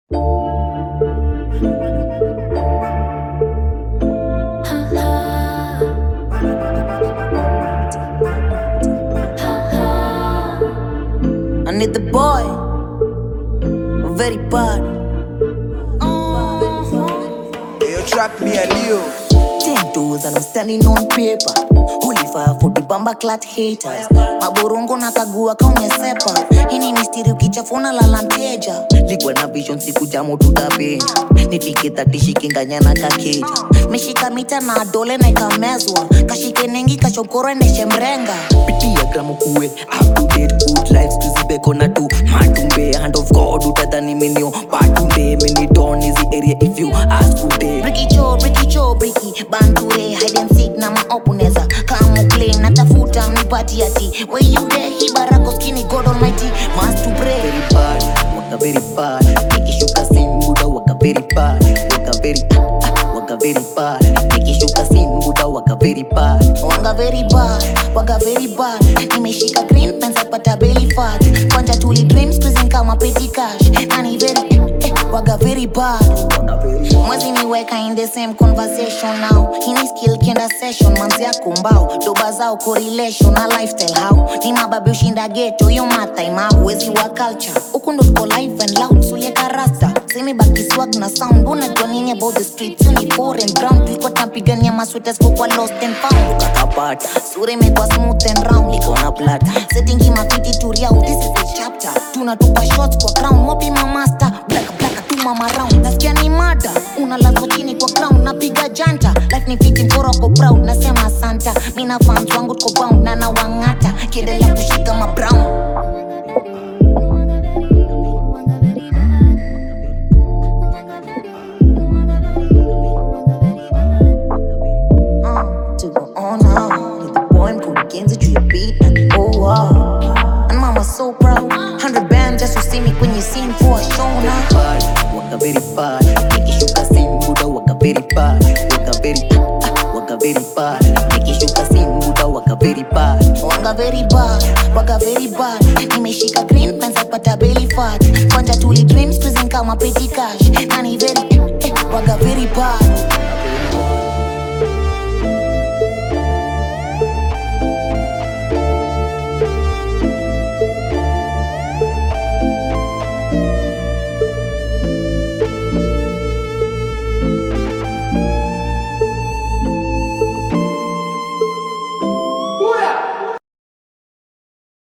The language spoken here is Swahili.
I need the boy, very bad. Yo, track me a Leo. Ten toes and I'm standing on paper. Holy fire for the bamba clat haters. Maborongo na kagua kaumesepa. Hini mistiri ukichafuna lala mteja. Ligwa na vision siku jamu tutapenya. Nifike tati shikinganya na kakeja. Meshika mita na dole na ikamezwa. Kashike nengi kachokoro endeshe mrenga. pitia gramu kuwe up to date good lives tuzibeko na tu matumbe hand of god utadhani menio patunde menidon hizi area if you ask today Bricky Joe, Bricky Joe, Bricky Banture, hide and seek na maopuneza Kama play, natafuta mnipati ati Where you there, hii barako skinny God almighty Must to pray very bad waka very bad nikishuka sin buda waka very bad waka very ah, waka very bad nikishuka sin buda waka very bad Wanga very bad, waga very bad Nimeshika green pens apata belly fat Kwanja tuli dreams prison kama petty cash Nani very, eh, waga very bad waka very mwezi niweka in the same conversation now hini skill kenda session manzi yako mbao doba zao correlation na lifestyle how ni mababi ushinda geto yo mathaima uwezi wa culture huku ndo tuko live and loud sulieka rasta semi baki swag na sound unajua nini about the streets you ni foreign ground tulikuwa tunapigania maswetas kwa lost and found kakapata sura imekuwa smooth and round liko na plata settingi mafiti turia this is the chapter tunatupa shots kwa crown mobi mamaster black black tu mama round nasikia ni mada unalazwa chini kwa crown napiga janta life ni fiti mkoro ko proud nasema santa mina fans wangu tuko bound na nawang'ata kiendelea kushika ma brown Uh, to go on now. With the boy mkurugenzi juu ya beat and oh wow. And mama so proud. 100 band just to see me kwenye scene for a show now. bad waka very bad nikishuka sin buda waka very bad waka very ah, waka very bad nikishuka sin buda waka very bad Wanga very bad, waga very bad. Nimeshika green pens apata belly fat. Kwanja tuli dreams prison kama petty cash.